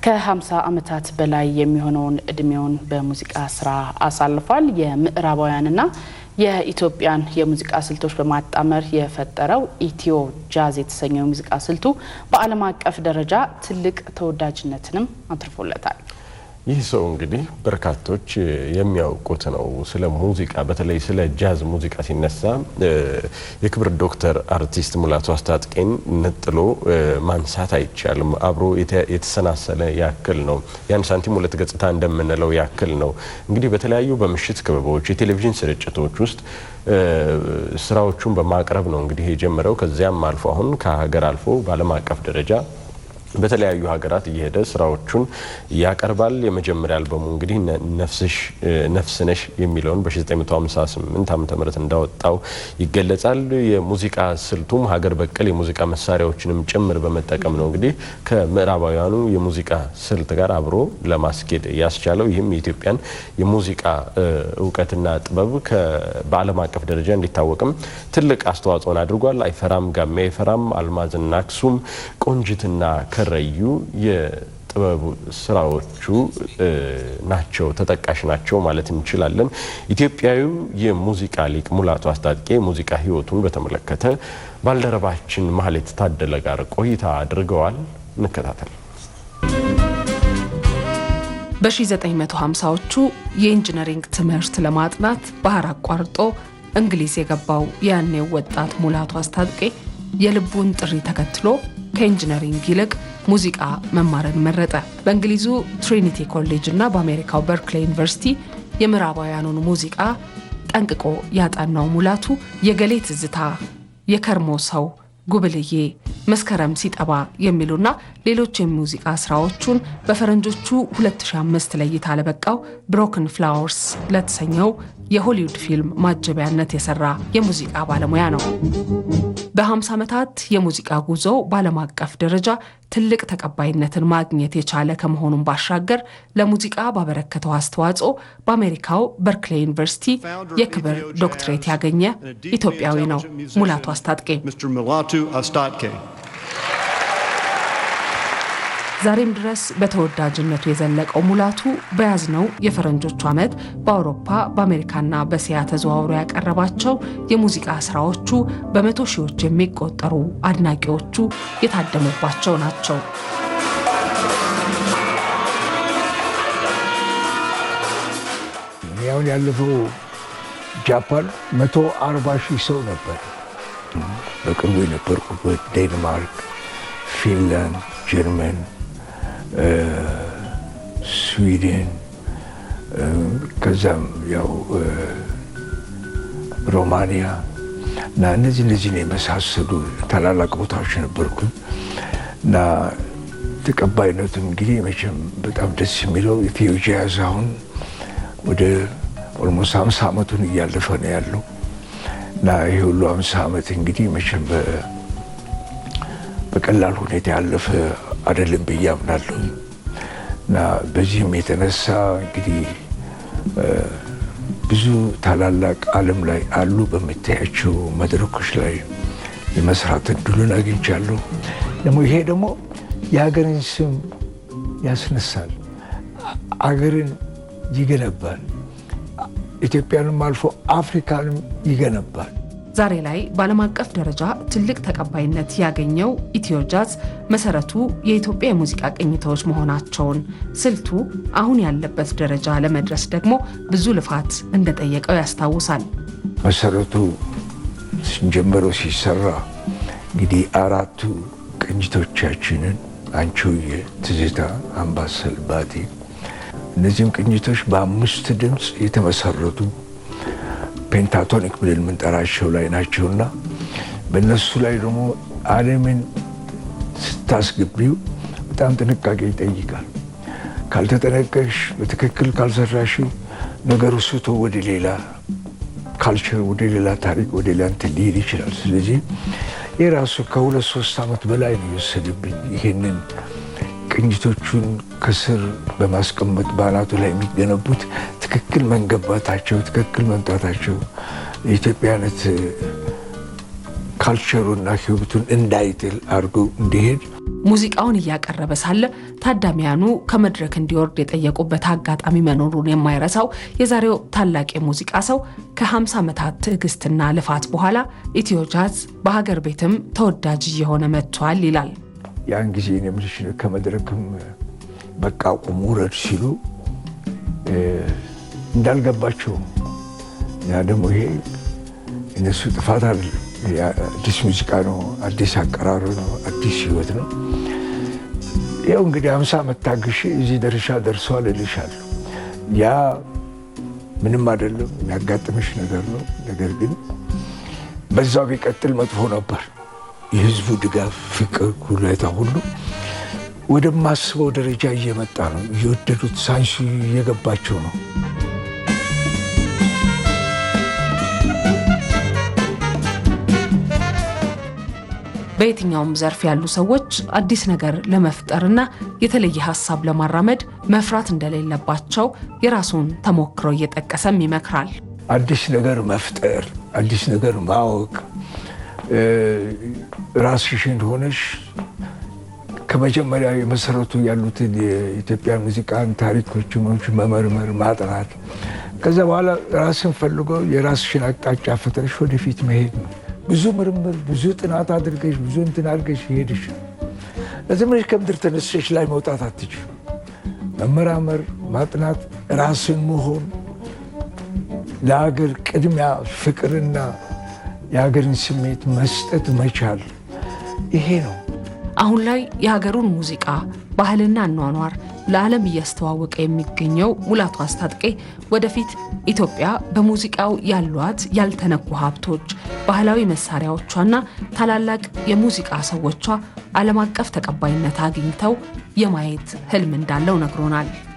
ከ50 ዓመታት በላይ የሚሆነውን እድሜውን በሙዚቃ ስራ አሳልፏል። የምዕራባውያንና የኢትዮጵያን የሙዚቃ ስልቶች በማጣመር የፈጠረው ኢትዮ ጃዝ የተሰኘው የሙዚቃ ስልቱ በዓለም አቀፍ ደረጃ ትልቅ ተወዳጅነትንም አትርፎለታል። ይህ ሰው እንግዲህ በርካቶች የሚያውቁት ነው። ስለ ሙዚቃ በተለይ ስለ ጃዝ ሙዚቃ ሲነሳ የክብር ዶክተር አርቲስት ሙላቱ አስታጥቄን ነጥሎ ማንሳት አይቻልም። አብሮ የተሰናሰለ ያክል ነው። ያን ሳንቲም ሁለት ገጽታ እንደምንለው ያክል ነው። እንግዲህ በተለያዩ በምሽት ክበቦች፣ የቴሌቪዥን ስርጭቶች ውስጥ ስራዎቹን በማቅረብ ነው እንግዲህ የጀመረው። ከዚያም አልፎ አሁን ከሀገር አልፎ በዓለም አቀፍ ደረጃ በተለያዩ ሀገራት እየሄደ ስራዎቹን ያቀርባል። የመጀመሪያ አልበሙ እንግዲህ ነፍስ ነሽ የሚለውን በ1958 ዓ ም እንዳወጣው ይገለጻል። የሙዚቃ ስልቱም ሀገር በቀል የሙዚቃ መሳሪያዎችንም ጭምር በመጠቀም ነው እንግዲህ ከምዕራባውያኑ የሙዚቃ ስልት ጋር አብሮ ለማስኬድ ያስቻለው። ይህም የኢትዮጵያን የሙዚቃ እውቀትና ጥበብ በዓለም አቀፍ ደረጃ እንዲታወቅም ትልቅ አስተዋጽኦን አድርጓል። አይፈራም ጋሜ አይፈራም፣ አልማዝና አክሱም፣ ቆንጅትና ከረዩ የጥበቡ ስራዎቹ ናቸው ተጠቃሽ ናቸው ማለት እንችላለን። ኢትዮጵያዊው የሙዚቃ ሊቅ ሙላቱ አስታጥቄ የሙዚቃ ሕይወቱን በተመለከተ ባልደረባችን ማህሌት ታደለ ጋር ቆይታ አድርገዋል። እንከታተል። በ1950ዎቹ የኢንጂነሪንግ ትምህርት ለማጥናት ባህር አቋርጦ እንግሊዝ የገባው ያኔው ወጣት ሙላቱ አስታጥቄ የልቡን ጥሪ ተከትሎ ከኢንጂነሪንግ ይልቅ ሙዚቃ መማርን መረጠ። በእንግሊዙ ትሪኒቲ ኮሌጅ እና በአሜሪካው በርክሌይ ዩኒቨርሲቲ የምዕራባውያኑን ሙዚቃ ጠንቅቆ ያጠናው ሙላቱ የገሌ ትዝታ፣ የከርሞ ሰው፣ ጉብልዬ፣ መስከረም ሲጠባ የሚሉና ሌሎች የሙዚቃ ስራዎቹን በፈረንጆቹ 2005 ለእይታ ለበቃው ብሮክን ፍላወርስ ለተሰኘው የሆሊውድ ፊልም ማጀቢያነት የሰራ የሙዚቃ ባለሙያ ነው። በ50 ዓመታት የሙዚቃ ጉዞ በዓለም አቀፍ ደረጃ ትልቅ ተቀባይነትን ማግኘት የቻለ ከመሆኑም ባሻገር ለሙዚቃ ባበረከተው አስተዋጽኦ በአሜሪካው በርክሌይ ዩኒቨርሲቲ የክብር ዶክትሬት ያገኘ ኢትዮጵያዊ ነው ሙላቱ አስታጥቄ። ዛሬም ድረስ በተወዳጅነቱ የዘለቀው ሙላቱ በያዝነው የፈረንጆቹ ዓመት በአውሮፓ በአሜሪካና በእስያ ተዘዋውሮ ያቀረባቸው የሙዚቃ ስራዎቹ በመቶ ሺዎች የሚቆጠሩ አድናቂዎቹ የታደሙባቸው ናቸው። ያሁን ያለፈው ጃፓን መቶ አርባ ሺህ ሰው ነበር። በቅርቡ የነበርኩበት ዴንማርክ፣ ፊንላንድ፣ ጀርመን ስዊድን ከዛም ያው ሮማንያ እና እነዚህ እነዚህን የመሳሰሉ ታላላቅ ቦታዎች ነበርኩኝ እና ተቀባይነቱን እንግዲህ መቼም በጣም ደስ የሚለው ኢትዮ ጃዝ አሁን ወደ ኦልሞስት ሀምሳ ዓመቱን እያለፈ ነው ያለው እና ይሄ ሁሉ ሀምሳ ዓመት እንግዲህ መቼም በቀላል ሁኔታ ያለፈ አይደለም ብዬ አምናለሁ እና በዚህም የተነሳ እንግዲህ ብዙ ታላላቅ ዓለም ላይ አሉ በምታያቸው መድረኮች ላይ የመስራት እድሉን አግኝቻለሁ። ደግሞ ይሄ ደግሞ የሀገርን ስም ያስነሳል፣ አገርን ይገነባል፣ ኢትዮጵያንም አልፎ አፍሪካንም ይገነባል። ዛሬ ላይ በዓለም አቀፍ ደረጃ ትልቅ ተቀባይነት ያገኘው ኢትዮ ጃዝ መሰረቱ የኢትዮጵያ የሙዚቃ ቅኝቶች መሆናቸውን፣ ስልቱ አሁን ያለበት ደረጃ ለመድረስ ደግሞ ብዙ ልፋት እንደጠየቀው ያስታውሳል። መሰረቱ ስንጀምረው ሲሰራ እንግዲህ አራቱ ቅኝቶቻችንን አንቺሆዬ፣ ትዝታ፣ አምባሰል፣ ባቲ እነዚህም ቅኝቶች በአምስት ድምፅ የተመሰረቱ ፔንታቶኒክ ብለን የምንጠራቸው ላይ ናቸውና በእነሱ ላይ ደግሞ ዓለምን ስታስገቢው በጣም ጥንቃቄ ይጠይቃል። ካልተጠነቀቅሽ፣ በትክክል ካልሰራሽው ነገሩ ስቶ ወደ ሌላ ካልቸር፣ ወደ ሌላ ታሪክ፣ ወደ ሌላ እንትን ሊሄድ ይችላል። ስለዚህ የራሱ ከሁለት ሶስት ዓመት በላይ ነው የወሰደብኝ ይህንን ቅኝቶቹን ከስር በማስቀመጥ በአናቱ ላይ የሚገነቡት ትክክል መንገባታቸው ትክክል መምጣታቸው የኢትዮጵያነት ካልቸሩና ሕይወቱን እንዳይጥል አድርጎ እንዲሄድ ሙዚቃውን እያቀረበ ሳለ ታዳሚያኑ ከመድረክ እንዲወርድ የጠየቁበት አጋጣሚ መኖሩን የማይረሳው የዛሬው ታላቅ የሙዚቃ ሰው ከ50 ዓመታት ትዕግስትና ልፋት በኋላ ኢትዮ ጃዝ በሀገር ቤትም ተወዳጅ እየሆነ መጥቷል ይላል። ያን ጊዜ የምልሽ ከመድረክም በቃ ቁም ውረድ ሲሉ እንዳልገባቸው ያ ደግሞ ይሄ እነሱ ጥፋት አይደለም። አዲስ ሙዚቃ ነው፣ አዲስ አቀራር ነው፣ አዲስ ህይወት ነው። ያው እንግዲህ አምሳ ዓመት ታግሼ እዚህ ደረሻ ደርሰዋል እልሻለሁ። ያ ምንም አይደለም፣ የሚያጋጥምሽ ነገር ነው። ነገር ግን በዛው ቢቀጥል መጥፎ ነበር። የህዝቡ ድጋፍ፣ ፍቅር፣ ሁኔታ ሁሉ ወደማስበው ደረጃ እየመጣ ነው። እየወደዱት ሳይንሱ እየገባቸው ነው። በየትኛውም ዘርፍ ያሉ ሰዎች አዲስ ነገር ለመፍጠርና የተለየ ሀሳብ ለማራመድ መፍራት እንደሌለባቸው የራሱን ተሞክሮ እየጠቀሰም ይመክራል። አዲስ ነገር መፍጠር፣ አዲስ ነገር ማወቅ፣ ራስሽን ሆነሽ ከመጀመሪያ የመሰረቱ ያሉትን የኢትዮጵያ ሙዚቃን ታሪኮች መመርመር፣ ማጥናት ከዛ በኋላ ራስን ፈልጎ የራስሽን አቅጣጫ ፈጥረሽ ወደፊት መሄድ ነው። ብዙ ምርምር፣ ብዙ ጥናት አድርገሽ ብዙ እንትን አድርገሽ ይሄድሽ ለዚህ ብለሽ ከምድር ተነስሽ ላይ መውጣት አትችል። መመራመር፣ ማጥናት፣ ራስን መሆን፣ ለሀገር ቅድሚያ ፍቅርና የሀገርን ስሜት መስጠት መቻል ይሄ ነው። አሁን ላይ የሀገሩን ሙዚቃ ባህልና አኗኗር ለዓለም እያስተዋወቀ የሚገኘው ሙላቱ አስታጥቄ ወደፊት ኢትዮጵያ በሙዚቃው ያሏት ያልተነኩ ሀብቶች፣ ባህላዊ መሳሪያዎቿና ታላላቅ የሙዚቃ ሰዎቿ ዓለም አቀፍ ተቀባይነት አግኝተው የማየት ህልም እንዳለው ነግሮናል።